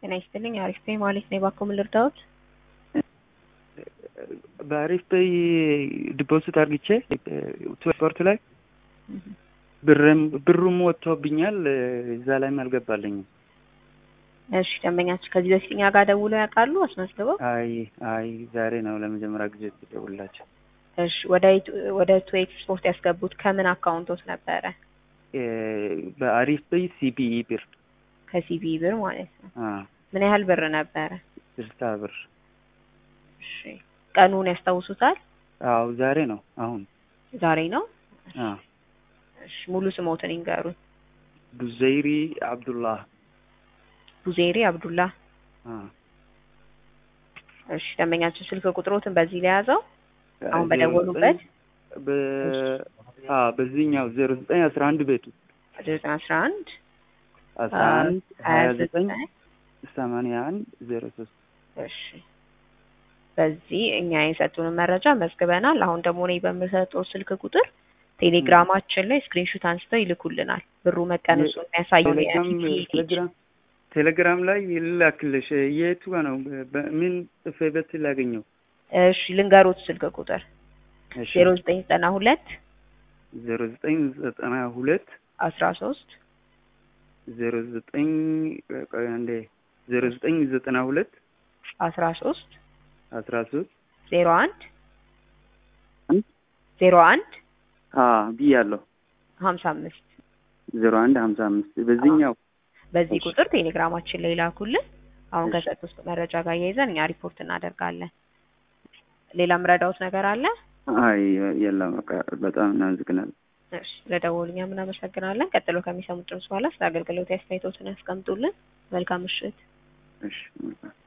ጤና ይስጥልኝ። አሪፍ ነኝ ማለት ነው። እባክዎ ምን ልርዳዎት? በአሪፍ ፔይ ዲፖዚት አርግቼ ስፖርት ላይ ብርም ብሩም ወጥቶብኛል እዛ ላይም አልገባልኝም። እሺ ደንበኛችን ከዚህ በፊት እኛ ጋር ደውለው ያውቃሉ አስመዝግበው? አይ አይ ዛሬ ነው ለመጀመሪያ ጊዜ ደውላቸው። እሺ ወደ ወደ ቱ ኤክስፖርት ያስገቡት ከምን አካውንቶት ነበረ? በአሪፍ ፔይ ሲቢኢ ብር ከሲቢ ብር ማለት ነው። አ ምን ያህል ብር ነበረ? ስልሳ ብር። እሺ ቀኑን ያስታውሱታል? አዎ ዛሬ ነው አሁን። ዛሬ ነው። አ እሺ ሙሉ ስሞትን ይንገሩኝ። ቡዘይሪ አብዱላህ። ቡዜሪ አብዱላ። አ እሺ ደንበኛችን ስልክ ቁጥሮትን በዚህ ላይ ያዘው አሁን በደወሉበት በ አ በዚህኛው ዜሮ ዘጠኝ አስራ አንድ ቤቱ ዘጠኝ አስራ አንድ አስራ አንድ ሀያ ዘጠኝ ሰማንያ አንድ ዜሮ ሶስት እሺ በዚህ እኛ የሰጡንን መረጃ መዝግበናል። አሁን ደግሞ እኔ በምሰጠው ስልክ ቁጥር ቴሌግራማችን ላይ ስክሪንሹት አንስተው ይልኩልናል። ብሩ መቀነሱን የሚያሳየውን ቴሌግራም ቴሌግራም ቴሌግራም ላይ ይላክልሽ የቱ ጋ ነው? በምን ጽፌበት ላገኘው? እሺ ልንገሮት ስልክ ቁጥር እሺ ዜሮ ዘጠኝ ዘጠና ሁለት ዜሮ ዘጠኝ ዘጠና ሁለት አስራ ሶስት ዜሮ ዘጠኝ ቆይ አንዴ ዜሮ ዘጠኝ ዘጠና ሁለት አስራ ሶስት አስራ ሶስት ዜሮ አንድ ዜሮ አንድ አ ብያለሁ ሀምሳ አምስት ዜሮ አንድ ሀምሳ አምስት በዚህኛው በዚህ እሺ። ቁጥር ቴሌግራማችን ላይ ላኩልን። አሁን እሺ። ከሰጡት መረጃ ጋር እያይዘን እኛ ሪፖርት እናደርጋለን። ሌላ ምረዳውት ነገር አለ? አይ የለም በቃ በጣም እናመሰግናለን። እሺ ለደወሉኛ ምን አመሰግናለን። ቀጥሎ ከሚሰሙት ድምጽ በኋላ ስለ አገልግሎት አስተያየቶትን ያስቀምጡልን። መልካም ምሽት። እሺ መልካም